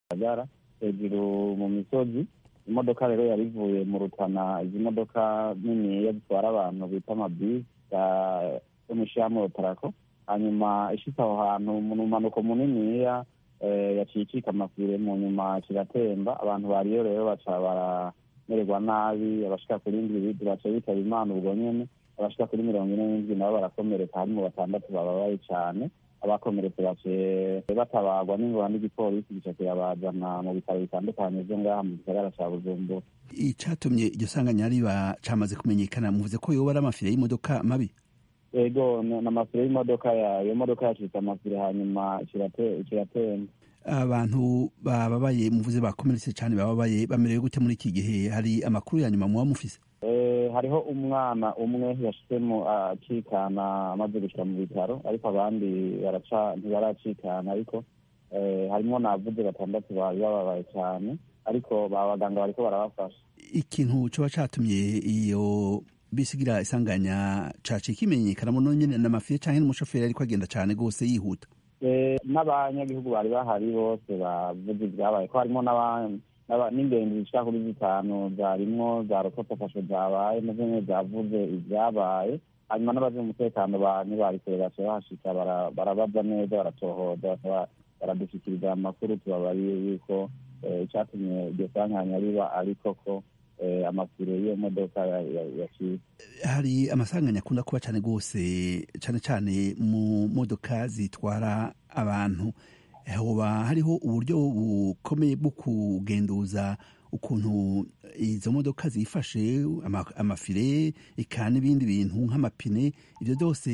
gisagara hejuru mu misozi imodoka rero yari ivuye mu rutana izi modoka niniya zitwara abantu bita amabisi yo mu ishirahamwe otarako hanyuma ishitse aho hantu mu mpanuko muniniya yaciye icika amafire mu nyuma kiratemba abantu bariyo rero baca baramererwa nabi abashika kuri ndwi baca bitaba imana ubwo nyene abashika kuri mirongo ine n'indwi nabo barakomereka harimo batandatu bababaye cane abakomeretse baciye batabagwa n'ingoma n'igipolisi gica kirabazana mu bitaro bitandukanye vyo ngaha mu gisagara ca bujumbura icatumye iryo sanganya riba camaze kumenyekana muvuze ko yoba ari amafire y'imodoka mabi ego n'amafire y'imodoka iyo modoka yacitse amafire hanyuma kiratemba abantu bababaye muvuze bakomeretse cane bababaye bamerewe gute muri iki gihe hari amakuru ya nyuma muba mufise hariho umwana umwe yashizemo acikana amaze gushira mu bitaro ariko abandi baraca ntibaracikana ariko harimo navuze batandatu bari bababaye cyane ariko abaganga bariko barabafasha ikintu coba catumye iyo bisigira isanganya caciye kimenyekana muno nyene n'amafire canke n'umushoferi ariko agenda cane gose yihuta n'abanyagihugu bari bahari bose bavuze ibyabaye ko harimo n'ingenzi zishika kuri zitanu zarimwo za rokotafasho zabaye nazo nyene zavuze ibyabaye hanyuma n'abaje umutekano ntibari kure baca bahashika barabaza neza baratohoza baradushikiriza amakuru tubabariye yuko icatumye iryo sanganya riba ariko ko amafire y'iyo modoka yaciye hari amasanganya akunda kuba cane gose cane cane mu modoka zitwara abantu hoba hariho uburyo bukomeye bwo kugenduza ukuntu izo modoka zifashe amafire eka n'ibindi bintu nk'amapine ibyo byose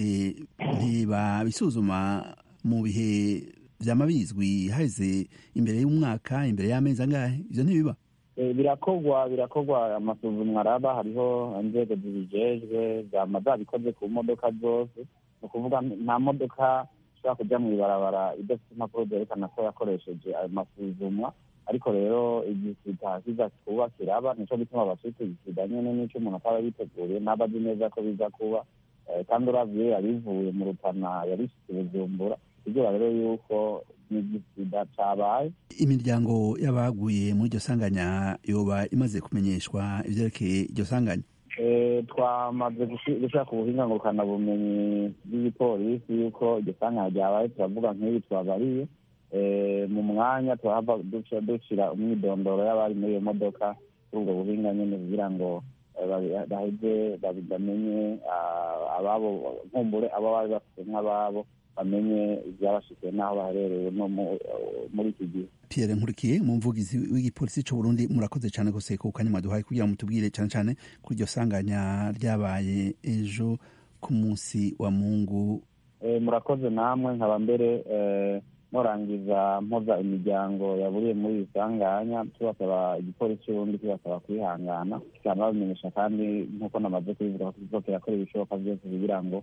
ntibabisuzuma mu bihe vyama bizwi haheze imbere y'umwaka imbere y'amezi angahe ivyo ntibiba birakorwa birakorwa amasuzumwa araba hariho inzego zibijejwe zama zabikoze ku modoka zose ni ukuvuga nta modoka ishobora kuja mu ibarabara idafite impapuro zerekana ko yakoresheje ayo masuzumwa ariko rero igisida kiza kuba kiraba nico gituma bacitegisida nyene n'ico umuntu ataba yiteguriye ntaba azi neza ko biza kuba kandi uravye yabivuye mu rutana yarishitse bujumbura kugira rero yuko n'igisida cabaye imiryango y'abaguye muri iryo sanganya yoba imaze kumenyeshwa ivyerekeye iryo sanganya twamaze gushaka ubuhinga ngurukana bumenyi bw'igipolisi yuko iryo sanganya ryabaye turavuga nk'ibi twabariye mu mwanya turahava dushira umwidondoro y'abari muri iyo modoka kuri ubwo buhinga nyene kugira ngo baheze bamenye ababo nkumbure abo bari bafite nk'ababo bamenye ibyabashikiye n'aho baherereye no muri iki gihe Pierre Nkurikiye mu mvugizi w'igipolisi c'u Burundi murakoze cyane gose ku kanya mwaduhaye kugira mutubwire cyane cyane kuri iryo sanganya ryabaye ejo ku munsi wa Mungu murakoze namwe nkaba mbere norangiza mpoza imiryango yaburiye muri iri sanganya tubasaba igipolisi c'uburundi tubasaba kwihangana kikaba babimenyesha kandi nk'uko namaze kubivuga ko tuzokera kora ibishoboka byose kugira ngo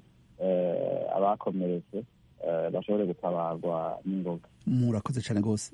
abakomeretse bashobore gutabarwa n'ingoga murakoze cyane rwose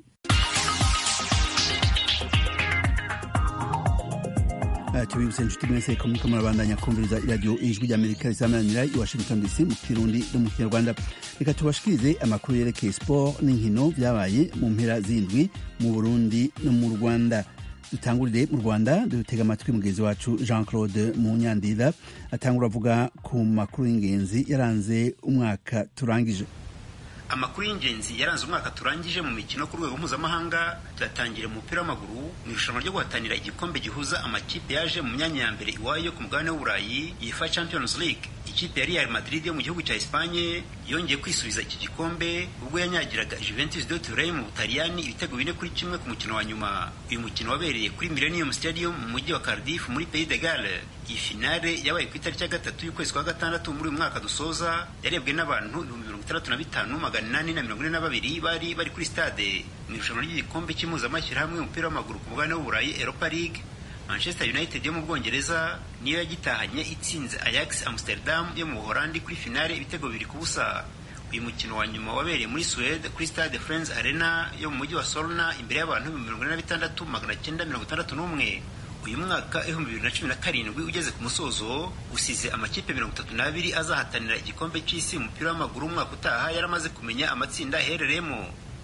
tubibutse inshuti mwese ko muriko murabandanya kumviriza iradiyo ijwi ry'amerika risamanira i washington dc mu kirundi no mu kinyarwanda reka tubashikirize amakuru yerekeye siporo n'inkino byabaye mu mpera z'indwi mu burundi no mu rwanda dutangurire mu rwanda dutega amatwi mugenzi wacu jean claude munyandira atangura avuga ku makuru y'ingenzi yaranze umwaka turangije amakuru y'ingenzi yaranze umwaka turangije mu mikino ku rwego mpuzamahanga tuyatangire mu mupira w'amaguru mu irushanwa ryo guhatanira igikombe gihuza amakipe yaje mu myanya ya mbere iwayo ku mugabane w'uburayi yifa champions league ikipe ya real madrid yo mu gihugu cya espanye yongeye kwisubiza iki gikombe ubwo yanyagiraga juventus de turin mu butaliyani ibitego bine kuri kimwe ku mukino wa nyuma uyu mukino wabereye kuri millennium stadium mu mujyi wa cardiff muri pays de gale iyi finale yabaye ku itariki ya gatatu y'ukwezi kwa gatandatu muri uyu mwaka dusoza yarebwe n'abantu ibihumbi mirongo itandatu na bitanu magana inani na mirongo ine na babiri bari bari kuri stade mu irushanwa ry'igikombe cy'impuzamashyirahamwe umupira w'amaguru ku mugabane w'uburayi europa league manchester united yo mu bwongereza niyo yagitahanye itsinze ajax amsterdam yo mu buholandi kuri finale ibitego bibiri ku busa uyu mukino wa nyuma wabereye muri suwede kuri stade friends arena yo mu mujyi wa solna imbere y'abantu ibihumbi mirongo ine na bitandatu magana cyenda mirongo itandatu n'umwe uyu mwaka ibihumbi bibiri na cumi na karindwi ugeze ku musozo usize amakipe mirongo itatu n'abiri azahatanira igikombe cy'isi umupira w'amaguru umwaka utaha yaramaze kumenya amatsinda aherereyemo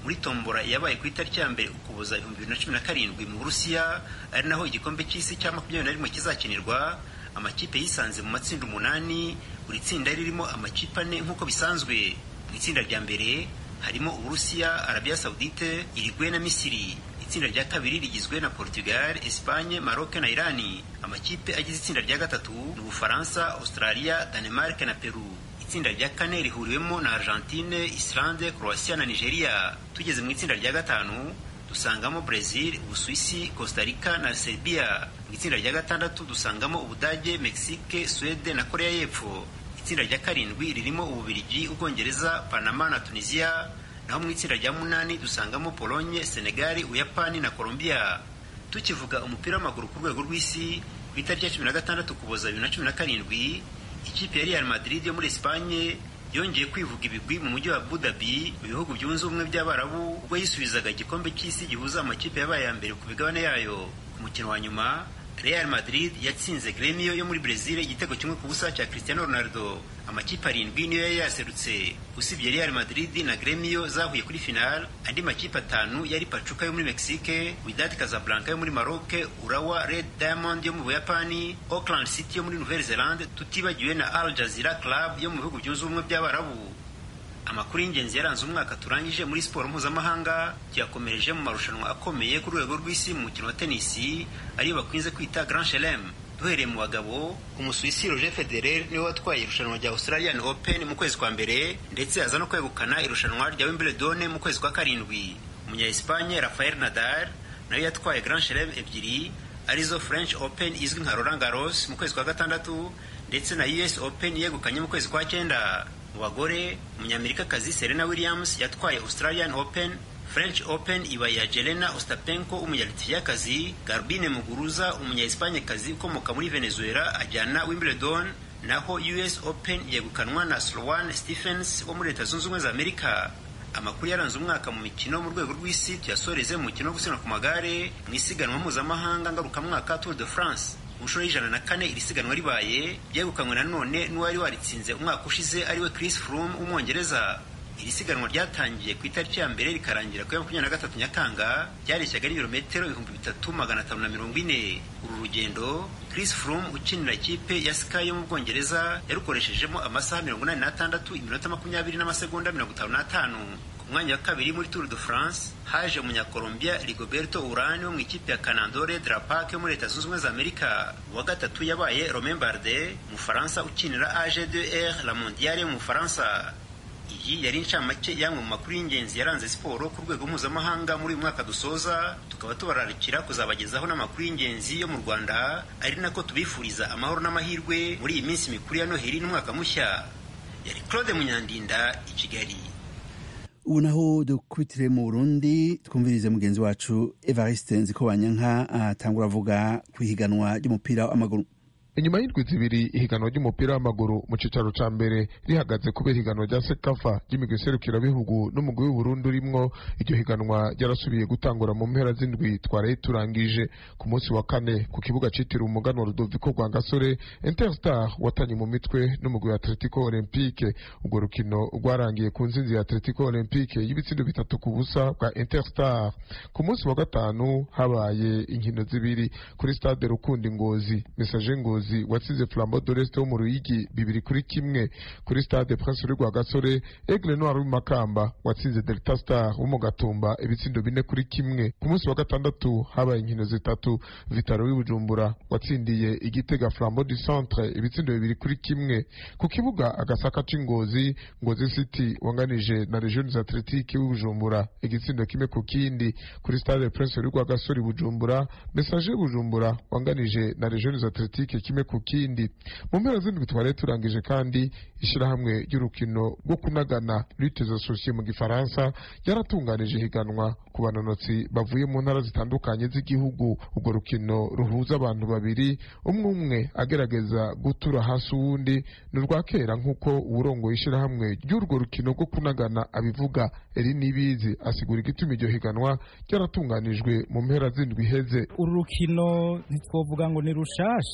muri tombora yabaye ku itariki ya mbere ukuboza ibihumbi bibiri na cumi na karindwi mu burusiya ari naho igikombe cy'isi cya makumyabiri na rimwe kizakinirwa amakipe yisanze mu matsinda umunani buri tsinda ririmo amakipe ane nk'uko bisanzwe mu itsinda rya mbere harimo uburusiya arabiya saudite irigwe na misiri itsinda rya kabiri rigizwe na portugal espagne maroc na irani amakipe agize itsinda rya gatatu ni ubufaransa australia danemark na peru itsinda rya kane rihuriwemo na argentine islande croatia na nigeria tugeze mu itsinda rya gatanu dusangamo brazil ubusuwisi costa rica na serbia mu itsinda rya gatandatu dusangamo ubudage mexique suede na korea y'epfo itsinda rya karindwi ririmo ububirigi ubwongereza panama na tunisia naho mu itsinda rya munani dusangamo polonye senegali ubuyapani na colombia tukivuga umupira w'amaguru ku rwego rw'isi ku itariki ya cumi na gatandatu kuboza bibiri na cumi na karindwi ikipe ya real madrid yo muri espanye yongeye kwivuga ibigwi mu mujyi wa abu dhabi mu bihugu byunze ubumwe by'abarabu ubwo yisubizaga igikombe cy'isi gihuza amakipe yabaye ya mbere ku migabane yayo ku mukino wa nyuma Real Madrid yatsinze Gremio yo muri Brazil igitego kimwe ku busa cya Cristiano Ronaldo amakipe arindwi niyo yari yaserutse usibye Real Madrid na Gremio zahuye kuri final andi makipe atanu yari Pachuca yo muri Mexique Wydad Casablanca yo muri Maroc Urawa Red Diamond yo mu Buyapani Auckland City yo muri Nouvelle-Zélande tutibagiwe na Al Jazeera Club yo mu bihugu byunze ubumwe by'abarabu amakuru y'ingenzi yaranze umwaka turangije muri siporo mpuzamahanga tuyakomereje mu marushanwa akomeye ku rwego rw'isi mu mukino wa tenisi ariyo bakunze kwita Grand Chelem duhereye mu bagabo umusuwisi Roger Federer niwe watwaye irushanwa rya Australian Open mu kwezi kwa mbere ndetse aza no kwegukana irushanwa rya Wimbledon mu kwezi kwa karindwi umunya Espagne Rafael Nadal nawe yatwaye Grand Chelem ebyiri arizo French Open izwi nka Roland Garros mu kwezi kwa gatandatu ndetse na US Open yegukanye mu kwezi kwa cyenda mu bagore umunyamerikakazi Serena Williams yatwaye Australian Open French Open iba ya Jelena Ostapenko umunyalitifiyakazi Garbine Muguruza umunya-Espanyekazi ukomoka muri Venezuela ajyana Wimbledon naho US Open yegukanwa na Sloane Stephens wo muri Leta Zunze Ubumwe za Amerika amakuru yaranze umwaka mu mikino mu rwego rw'isi tuyasoreze mu mukino wo gusiganwa ku magare mu isiganwa mpuzamahanga ngarukamwaka Tour de France mu nshuro y'ijana na kane iri siganwa ribaye ryegukanywe nanone n'uwari waritsinze umwaka ushize ariwe Chris Froome w'umwongereza iri siganwa ryatangiye ku itariki ya mbere rikarangira ku ya makumyabiri na gatatu nyakanga ryareshyaga n'ibirometero ibihumbi bitatu magana atanu na mirongo ine uru rugendo Chris Froome ukinira ikipe ya Sky yo mu Bwongereza yarukoreshejemo amasaha mirongo inani n'atandatu iminota makumyabiri n'amasegonda mirongo itanu n'atanu ku mwanya wa kabiri muri Tour de France haje umunyakolombia Rigoberto Urán wo mu ikipe ya Canandore Drapac yo muri Leta Zunze Ubumwe za Amerika uwa gatatu yabaye Romain Bardet umufaransa ukinira AG2R La Mondiale yo mu Bufaransa iyi yari incamake y'amwe mu makuru y'ingenzi yaranze siporo ku rwego mpuzamahanga muri uyu mwaka dusoza tukaba tubararikira kuzabagezaho n'amakuru y'ingenzi yo mu rwanda ari nako tubifuriza amahoro n'amahirwe muri iyi minsi mikuru ya noheli n'umwaka mushya yari claude munyandinda i kigali ubu naho dukubitire mu burundi twumvirize mugenzi wacu evariste nzikobanyanka atangura avuga ku ihiganwa ry'umupira w'amaguru inyuma y'indwi zibiri ihiganwa ry'umupira w'amaguru mu cicaro ca mbere rihagaze kubera ihiganwa rya sekafa ry'imigwi serukirabihugu n'umugwi w'uburundi urimwo iryo higanwa ryarasubiye gutangura mu mpera z'indwi twaraye turangije ku munsi wa kane ku kibuga citiriwe umuganwa rudoviko rwa gasore interstar watanye mu mitwe n'umugwi wa atletico olympique urwo rukino rwarangiye ku nzinzi ya atletico olympique y'ibitsindo bitatu ku busa bwa interstar ku munsi wa gatanu habaye inkino zibiri kuri stade rukundi ngozi mesaje ngozi umuyobozi watsinze flambo doreste wo mu ruyigi bibiri kuri kimwe kuri stade prince rwa gasore aigle noir w'imakamba watsinze delta star wo mu gatumba ibitsindo bine kuri kimwe ku munsi wa gatandatu habaye inkino zitatu vitaro w'ibujumbura watsindiye igitega flambo du centre ibitsindo bibiri kuri kimwe ku kibuga agasaka c'ingozi ngozi city wanganije na regions athletique w'ibujumbura igitsindo kimwe ku kindi kuri stade prince rwa gasore bujumbura message bujumbura wanganije na regions athletique kimwe ku kindi mu mpera z'indwi twari turangije kandi ishyirahamwe ry'urukino rwo kunagana lutte associée mu gifaransa yaratunganije higanwa ku banonotsi bavuye mu ntara zitandukanye z'igihugu urwo rukino ruhuza abantu babiri umwe umwe agerageza gutura hasi uwundi ni urwa kera nk'uko uwurongoye ishyirahamwe ry'urwo rukino rwo kunagana abivuga eri nibizi asigura igituma iryo higanwa ryaratunganijwe mu mpera z'indwi iheze uru rukino ntitwovuga ngo ni rushasha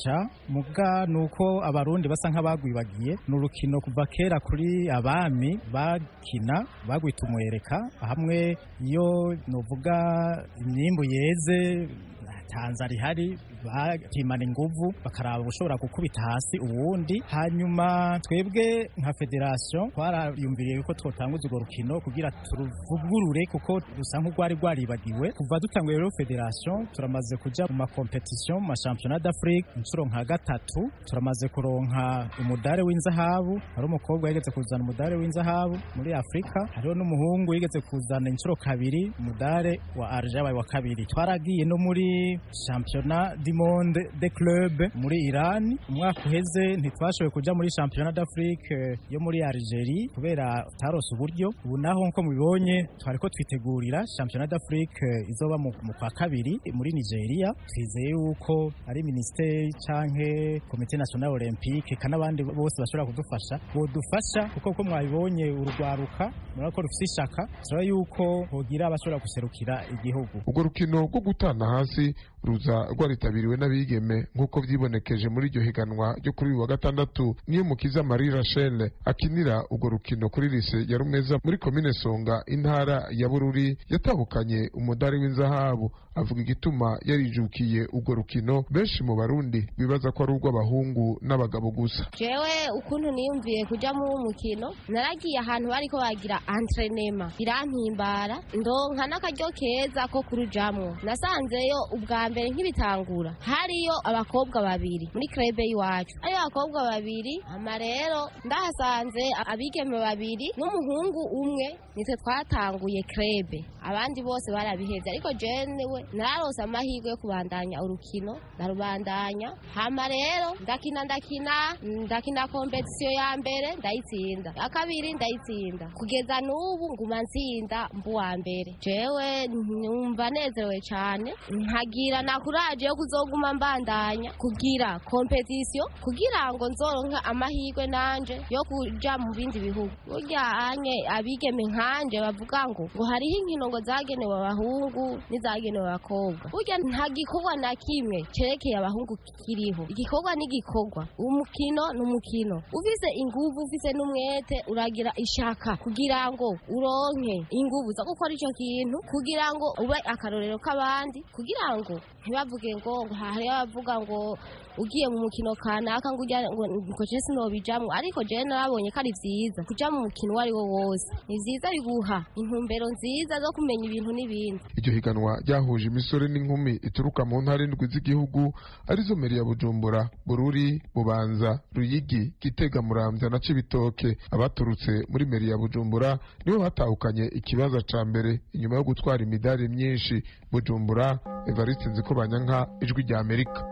muga nuko abarundi basa nk'abagwibagiye ni urukino kuva kera kuri abami bakina bagwita umwereka hamwe iyo nuvuga imyimbu yeze tanza rihari bakimana inguvu bakaraba ushobora gukubita hasi uwundi hanyuma twebwe nka federation twarayumviriye yuko twotanguza urwo rukino kugira turuvugurure kuko rusa nk'urwari rwaribagiwe kuva dutanguye rero federation turamaze kuja mu makompetition mu mashampiyona d'afrique inshuro nka gatatu turamaze kuronka umudare w'inzahabu hari umukobwa yigeze kuzana umudare w'inzahabu muri afurika hariho n'umuhungu yigeze kuzana inshuro kabiri umudare wa arge yabaye wa kabiri twaragiye no muri shampiyona du monde de club muri Iran umwaka uheze ntitwashoboye kuja muri championnat d'Afrique yo muri Algerie kubera tarose uburyo ubu naho nko mubibonye twariko twitegurira championnat d'Afrique izoba mu kwa kabiri muri Nigeria twizeye yuko ari ministeri canke komite national olympique kana abandi bose bashobora kudufasha bodufasha kuko ko mwabibonye urugwaruka murako rufise ishaka turaba yuko hogira abashobora guserukira igihugu urwo rukino rwo gutana hasi ruza rwaritabiriwe n'abigeme nk'uko vyibonekeje muri iryo higanwa ryo kuri uyu wa gatandatu niyo mukiza marie rachel akinira urwo rukino kuri lise ya rumeza muri komine songa intara ya bururi yatahukanye umudari w'inzahabu avuga igituma yarijukiye urwo rukino benshi mu barundi bibaza ko ari urw'abahungu n'abagabo gusa jewe ukuntu niyumviye kuja muri umukino naragiye ahantu bariko bagira entrenema birampimbara ndonka n'akaryo keza ko kurujamwo nasanzeyo ubwa mbere nk'ibitangura hariyo abakobwa babiri muri krebe y'iwacu ariyo abakobwa babiri ama rero ndahasanze abigeme babiri n'umuhungu umwe nitwe twatanguye krebe abandi bose barabihevye ariko jewe nararose amahirwe yo kubandanya urukino ndarubandanya hama rero ndakina ndakina ndakina kompetisiyo ya mbere ndayitsinda ya kabiri ndayitsinda kugeza n'ubu nguma ntsinda mbu wa mbere jewe numva nezerewe cane nkagira na kuraje yo kuzoguma mbandanya kugira kompetisiyo kugira ngo nzoronke amahirwe nanje yo kuja mu bindi bihugu burya anye abigeme nkanje bavuga ngo ngo hariho inkino ngo zagenewe abahungu n'izagenewe abakobwa burya nta gikorwa na kimwe cerekeye abahungu kiriho igikorwa n'igikorwa umukino ni umukino ufise inguvu ufise n'umwete uragira ishaka kugira ngo uronke inguvu zo gukora ico kintu kugira ngo ube akarorero k'abandi kugira ngo ntibavuge ngo ngo hariho abavuga ngo ugiye mu mukino kanaka ngo ujya ngo ngo je sinobijamwo ariko je narabonye ko ari vyiza kuja mu mukino uwo ari wo wose ni vyiza biguha intumbero nziza zo kumenya ibintu n'ibindi iryo higanwa ryahuje imisore n'inkumi ituruka mu ntara indwi z'igihugu arizo meri ya bujumbura bururi bubanza ruyigi gitega muramvya na cibitoke abaturutse muri meri ya bujumbura nibo batahukanye ikibaza ca mbere inyuma yo gutwara imidari myinshi bujumbura evariste nziko banyanka ijwi rya amerika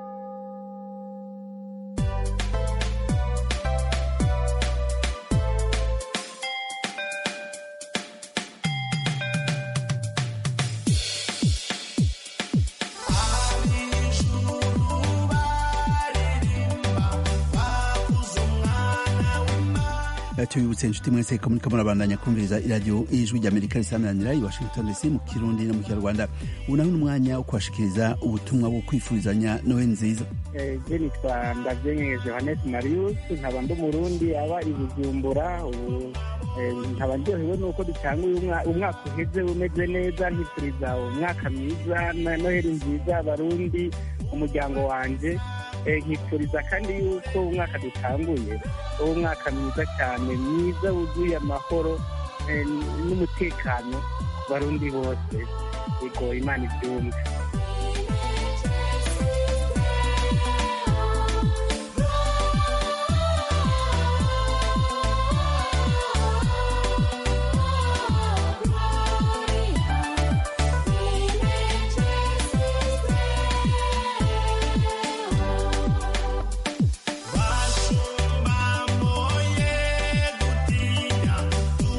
tubibutse inshuti mwese ko muriko murabandanya kumviriza iradiyo ijwi ry'amerika risamanira i washington dc mu kirundi no mu kinyarwanda ubu naho n'umwanya wo kubashikiriza ubutumwa bwo kwifurizanya nowe nziza je nitwa ndavyenyeje johannes marius nkaba ndi umurundi aba i bujumbura ubu nkaba ndyohewe nuko dutanguye umwaka uheze umeze neza nkifuriza umwaka mwiza na noheli nziza abarundi umuryango wanje nkifuriza kandi yuko umwaka dutanguye uwo umwaka mwiza cyane mwiza wuzuye amahoro n'umutekano ku barundi bose yego imana ibyumve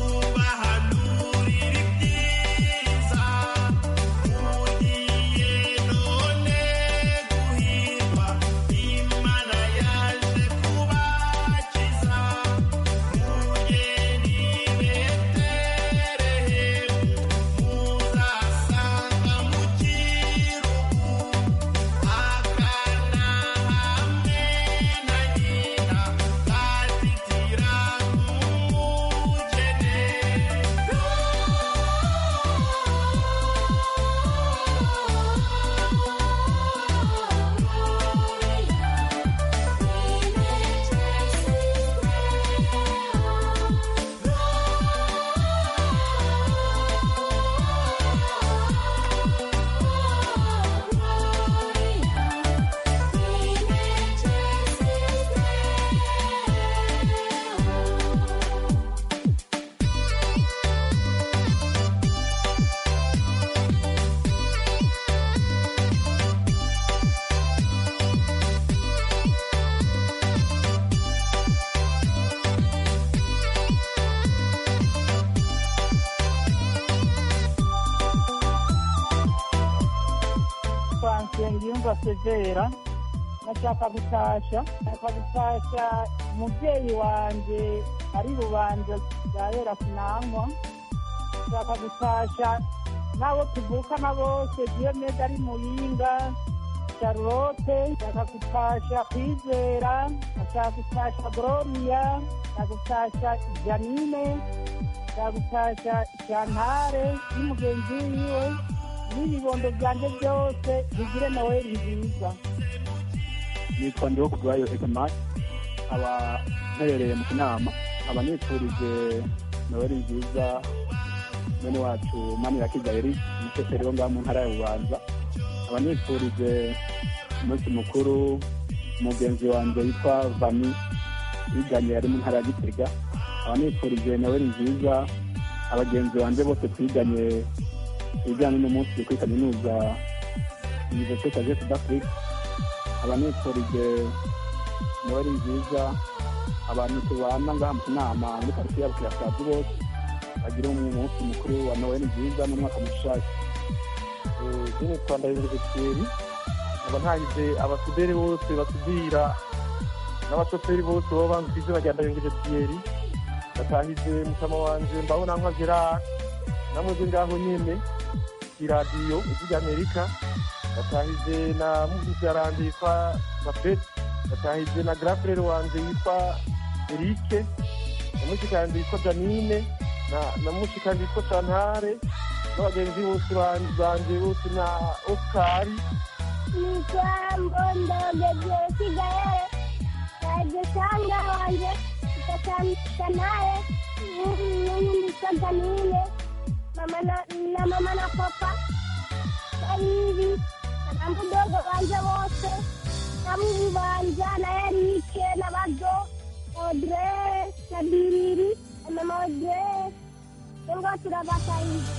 Yeah. nitwa nsengiyumva severa nashaka gutasha nashaka gutasha umubyeyi wanjye ari rubanje yahera sinanywa nashaka gutasha n'abo tuvukana bose diyomede ari muyinga charlotte nshaka gutasha kwizera nashaka gutasha gloria nshaka gutasha janine nshaka gutasha shantare n'umugenzi wiwe n'ibibondo byanjye byose bigire noweli nziza nitwa ndiho kubwayo egemari aba mperereye mu kinama aba nifurije noweli nziza mwene wacu manirakiza eri umushoferi wo ngaho mu ntara ya bubanza aba nifurije umunsi mukuru umugenzi wanjye witwa vani wiganye yari mu ntara ya gitega aba nifurije noweli nziza abagenzi banjye bose twiganye ibijyanye n'umunsi kuri kaminuza universite de sud afrique aba nifurije noweli nziza abantu tubana ngaha mu kinama muri karitsiye ya bukirasazi bose bagire umunsi mukuru wa noweli nziza n'umwaka mushasha izindi rwanda universiteri nkaba ntahize abasuderi bose basudira n'abashoferi bose baba banzi ku izina rya ndayengejetiyeri batahize mutama wanje mbabona nka gerard namweze ngaho nyene iradiyo ijwi ry'amerika batahize na muvyaranje yitwa bafet batahize na grafrere wanje yitwa erike na mushikanje yitwa janine na mushikanje yitwa chantare n'abagenzi bose banje bose na osikari nitwa mbondogeje kigaere najesanga wanje ikasanaye niyundisa janine na mama na papa baribi na mbudogo banje bose na mubu banje na erike na bazo odre na biriri na mama odre ngo turabatayize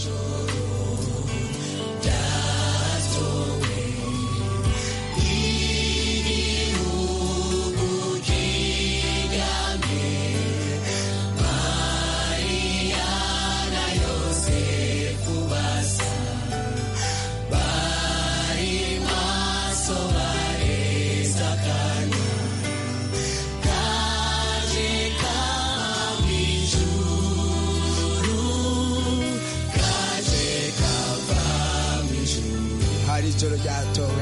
hari ijoro ryatowe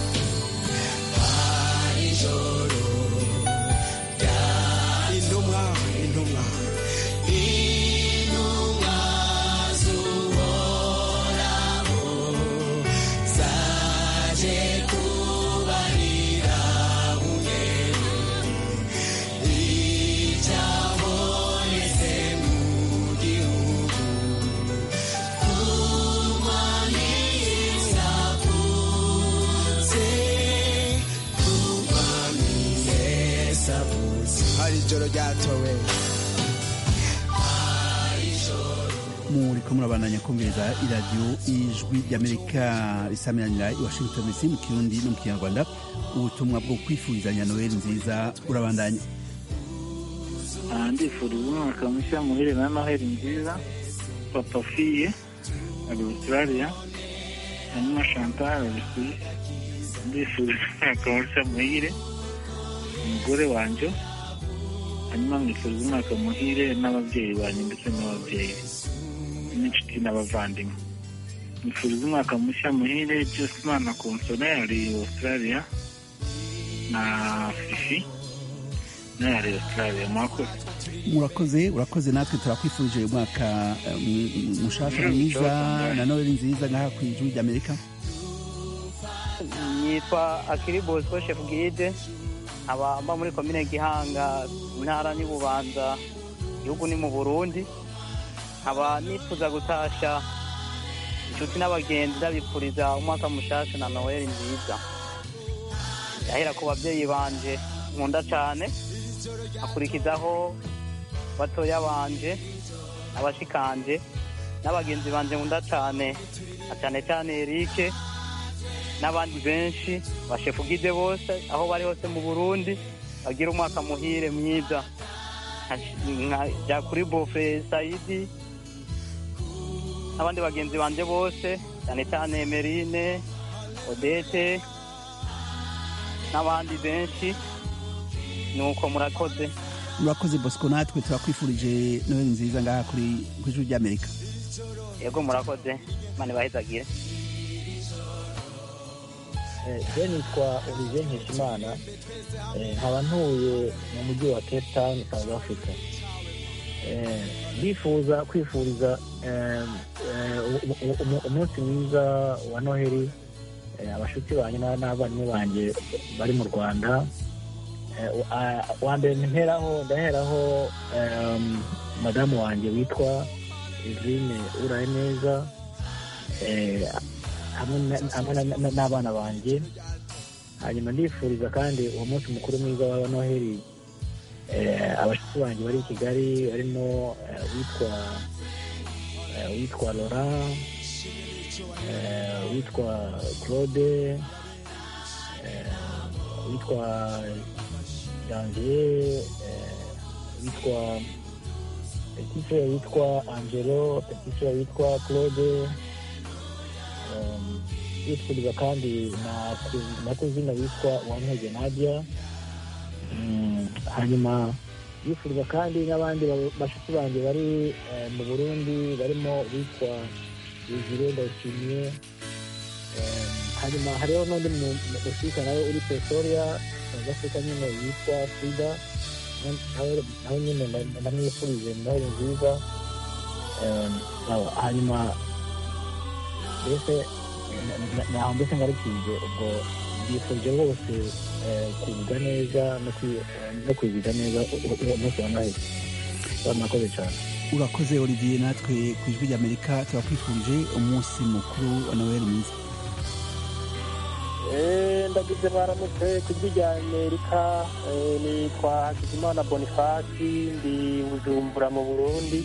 hari ijoro intumwa intumwa intumwa z'uhoraho zaje kubarira umwere icyabonetse mu gihugu kumwami hari ijoro ryatowe muriko murabandanya kumviriza iradiyo ijwi ry'amerika risamiranira i washington dc mu kirundi no mu kinyarwanda ubutumwa bwo kwifurizanya noheli nziza urabandanya ndifuriza umwaka mushya muhire na noheli nziza papa fiye ari australia hanyuma chantal ari suisse ndifuriza umwaka mushya muhire umugore wanje hanyuma mwifuriza umwaka muhire n'ababyeyi banjye ndetse n'ababyeyi n'inshuti n'abavandimwe mwifuriza umwaka mushya muhire josimana konsone ari australia na fifi nayo ari australia mwakoze murakoze urakoze natwe turakwifurije umwaka eh, m- mushasha mwiza na noheli nziza ngaha ku ijwi ry'amerika yitwa akiri bosco chef guide aba mba muri komine gihanga intara y'ububanza igihugu ni mu burundi nkaba nifuza gutasha inshuti n'abagenzi ndabifuriza umwaka mushasha na noheli nziza yahera ku babyeyi banje nkunda cyane akurikizaho batoya banje abashikanje n'abagenzi banje nkunda cyane na cyane cyane erike n'abandi benshi bashefugide bose aho bari hose mu burundi bagira umwaka muhire mwiza nka kuri bofre sayidi n'abandi bagenzi banje bose cyane cyane emerine odete n'abandi benshi nuko murakoze urakoze bosco natwe turakwifurije noheli nziza ngaha kuri ku ijuru ry'amerika yego murakoze mane bahezagire je nitwa olivier nkeshimana Eh, nkaba ntuye mu mujyi wa cape town south africa Eh, ndifuza kwifuriza eh, eh, u- u- u- umunsi mwiza wa noheli eh, abashuti banjye n'a- n'abavandimwe banjye bari mu rwanda Eh, u- a- wa mbere mperaho ndaheraho em, madamu wanjye witwa eveline uraye neza eh, hamwe na- hamwe na- na- n'abana banjye hanyuma ndifuriza kandi uwo munsi mukuru mwiza wa noheli eh, abashyitsi banjye bari i kigali barimo eh, witwa eh, witwa laurent eh, witwa claude eh, witwa janvier eh, witwa petit frère witwa angelo petit frère witwa claude um, yifuriza kandi na ku- na kuzina witwa uwantege nadia Mm, hanyuma yifuriza kandi n'abandi ba- bashuti banjye bari eh, mu burundi barimo witwa yuzire ndayishimiye Eh, hanyuma hariho n'undi mu- mu- musirika nawe uri pretoria south africa nyine witwa frida Na- nawe nawe nyine nda- ndamwifurije noheli nziza Eh, sawa. hanyuma mbese naho mbese ngarukije ubwo mbifurije bose eh, kwiga neza no kwi- eh, no kwiziga neza u- u- uwo munsi wa noheli murakoze cyane urakoze olivier natwe ku ijwi ry'amerika turakwifurije umunsi mukuru wa noheli mwiza Eh, ndagize mwaramutse ku ijwi rya amerika Eh, nitwa hakizimana bonifasi ndi bujumbura mu burundi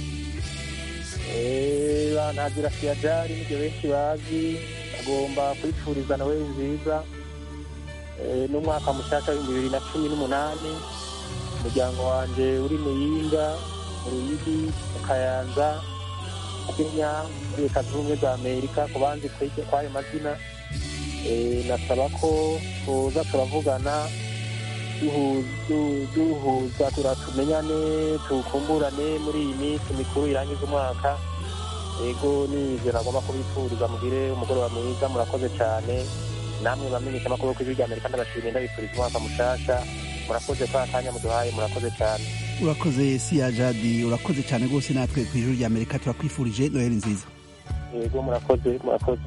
Eh, bantagira siyajari nibyo benshi bazi agomba kwifuriza nawe nziza Eh, n'umwaka mushasha w'ibihumbi bibiri na cumi n'umunani umuryango wanje uri muyinga mu ruyigi mu kayanza kenya muri leta zunze ubumwe za amerika ku banzi kw'iryo- kw'ayo mazina Eh, nasaba ko tuza turavugana duhu- du- duhuza tura- tumenyane tukumburane muri iyi minsi mikuru irangiza umwaka ego nizera agomba kubifuriza mugire umugoroba mwiza murakoze cyane namwe bamenyesha amakuru ku ijwi rya amerika ndabashimiye ndabifuriza umwaka mushasha murakoze kwa kanya muduhaye murakoze cyane urakoze siya jadi urakoze cyane rwose natwe ku ijuru ry'amerika turakwifurije noheli nziza ego murakoze murakoze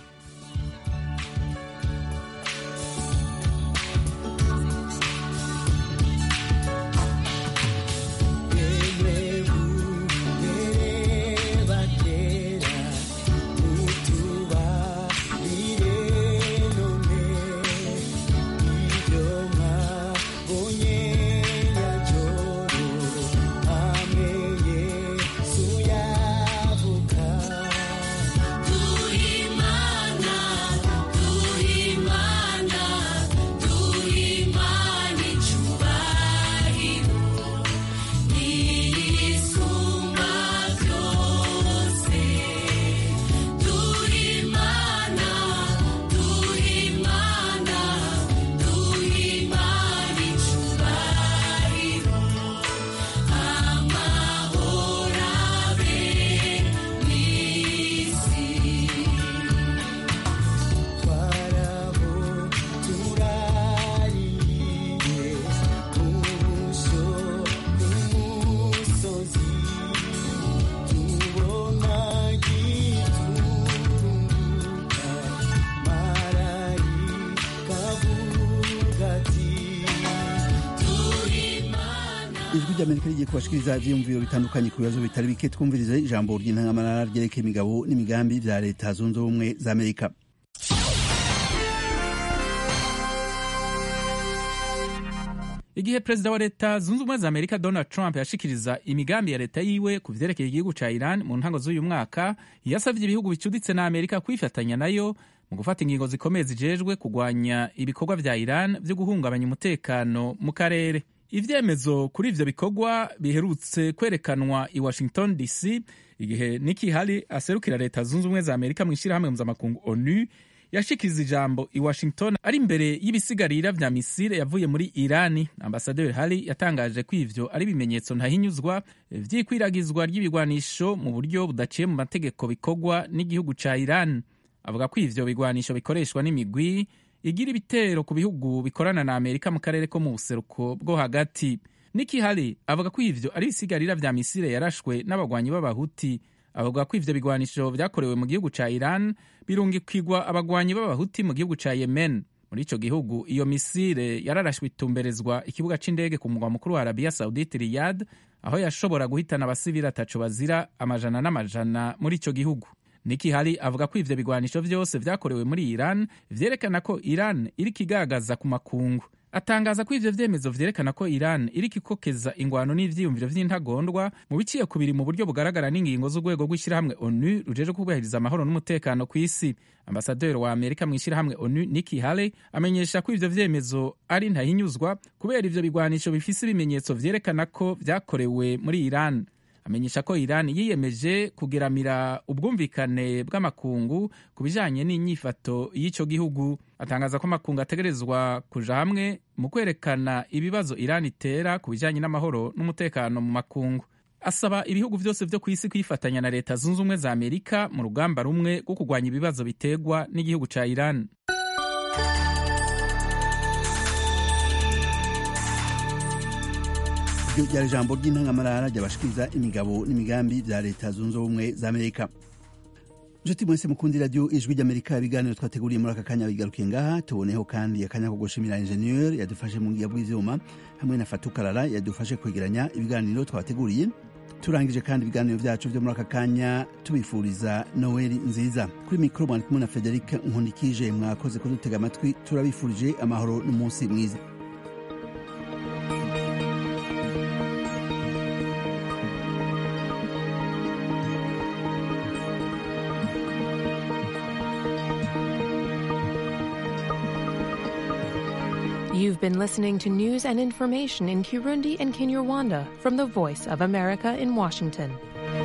ijwi ry'amerika rigiye kubashikiriza ivyiyumviro bitandukanye ku bibazo bitari bike twumvirize ijambo ry'intangamarara ryerekeye imigabo n'imigambi vya leta zunze ubumwe za amerika igihe perezida wa leta zunze ubumwe za amerika donald trump yashikiriza imigambi ya leta yiwe ku vyerekeye igihugu ca iran mu ntango z'uyu mwaka yasavye ibihugu bicuditse na amerika kwifatanya nayo mu gufata ingingo zikomeye zijejwe kugwanya ibikorwa vya iran vyo guhungabanya umutekano mu karere ivyemezo kuri ivyo bikorwa biherutse kwerekanwa i washington dc igihe niki hali aserukira leta zunze ubumwe za amerika mu ishirahamwe mpuzamakungu onu yashikiriza ijambo i washington ari imbere y'ibisigarira vya misile yavuye muri irani ambasaderi hari yatangaje ko ivyo ari ibimenyetso ntahinyuzwa vy'ikwiragizwa ry'ibigwanisho mu buryo budaciye mu mategeko bikorwa n'igihugu ca iran avuga ko ivyo bigwanisho bikoreshwa n'imigwi igira ibitero ku bihugu bikorana na amerika mu karere ko mu buseruko bwo hagati niki hari avuga ko ivyo ari ibisigarira vya misile yarashwe n'abagwanyi b'abahuti avuga ko ivyo bigwanisho vyakorewe mu gihugu ca iran birungikirwa abagwanyi b'abahuti mu gihugu ca yemen muri ico gihugu iyo misile yararashwe itumberezwa ikibuga c'indege ku mugwa mukuru wa arabiya saudite riyad aho yashobora guhitana abasivili ataco bazira amajana n'amajana muri ico gihugu niki hari avuga ko ivyo bigwanisho vyose vyakorewe muri iran vyerekana ko iran iriko igaragaza ku makungu atangaza ko ivyo vyemezo vyerekana ko iran iriko ikokeza ingwano n'ivyiyumviro vy'intagondwa mu biciye kubiri mu buryo bugaragara n'ingingo z'urwego rw'ishyirahamwe onu rujeje kubahiriza amahoro n'umutekano ku isi ambasaderi wa amerika mu ishyirahamwe onu niki hale amenyesha ko ivyo vyemezo ari ntahinyuzwa kubera ivyo bigwanisho bifise ibimenyetso vyerekana ko vyakorewe muri iran amenyesha ko iran yiyemeje kugeramira ubwumvikane bw'amakungu ku bijanye n'inyifato y'ico gihugu atangaza ko amakungu ategerezwa kuja hamwe mu kwerekana ibibazo iran itera ku bijanye n'amahoro n'umutekano mu makungu asaba ibihugu vyose vyo kw'isi kwifatanya na leta zunze ubumwe za amerika mu rugamba rumwe rwo kurwanya ibibazo biterwa n'igihugu ca iran iryo ryari ijambo ry'intangamarara ryabashikiriza imigabo n'imigambi vya leta zunze ubumwe za amerika nshuti mwese mukundi radiyo ijwi ry'amerika ibiganiro twateguriye muri aka kanya bigarukiye ngaha tuboneho kandi akanya ko gushimira injeniyeri yadufashe mu ngiya bw'ivyuma hamwe na fatukarara yadufashe kwegeranya ibiganiro twabateguriye turangije kandi ibiganiro vyacu vyo muri aka kanya tubifuriza noweli nziza kuri mikoro mwari kumwe na federike nkundikije mwakoze kudutega amatwi turabifurije amahoro n'umunsi mwiza You've been listening to news and information in Kirundi and Kinyarwanda from the Voice of America in Washington.